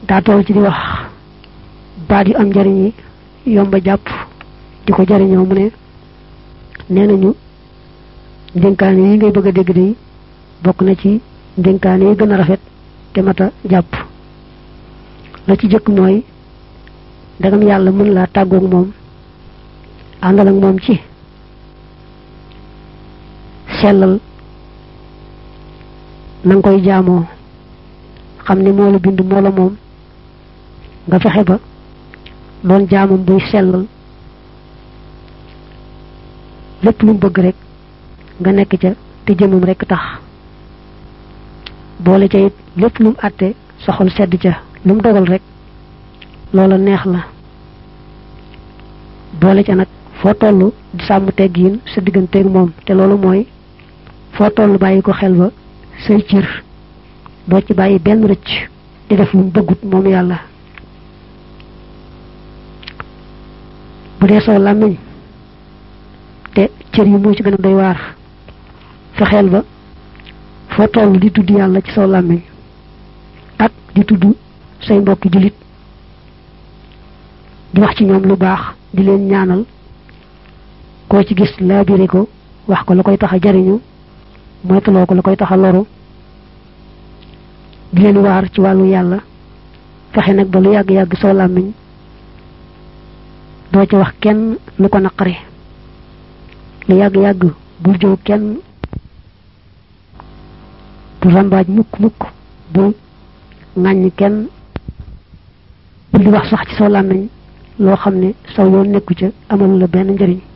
daa toll ci di wax baat yu am njariñ yi yomba jàpp di ko jariñoo mu ne nee nañu ndénkaane yi ngay bëgg a dégg de bokk na ci ndénkaane yi gën a rafet te mata jàpp la ci jëkk mooy ndegam yàlla mën laa tàggoog moom àndal ak moom ci sellal na nga koy jaamoo xam ni moo la bind moo la moom nga fexe ba doon jaamam buy sellal lépp lu mu bëgg rek nga nekk ca te jëmam rek tax boole ca it lépp lu mu àtte soxol sedd ca lu mu dogal rek loola neex la boole ca nag foo toll di sàmm teggiin sa digganteeg moom te loolu mooy foo toll bàyyi ko xel ba say cër doo ci bàyyi benn rëcc di def lu mu bëggut moom yàlla bu dee soo làmmiñ te cër yi moo ci gën a doy waar fexeel ba foo toll di tudd yàlla ci soo làmmiñ ak di tudd say mbokki jullit di wax ci ñoom lu baax di leen ñaanal koo ci gis laabire ko wax ko la koy tax a jariñu moytuloo ko la koy tax a loru di leen waar ci wàllu yàlla fexe nag ba lu yàgg-yàgg soo làmmiñ doo ci wax kenn lu ko naqari lu yàgg-yàgg bul jëw kenn bul rambaaj mukk mukk bul ŋàññ kenn bul di wax sax ci soo làmmiñ loo xam ne saw yoon nekku ca amalu la benn njëriñ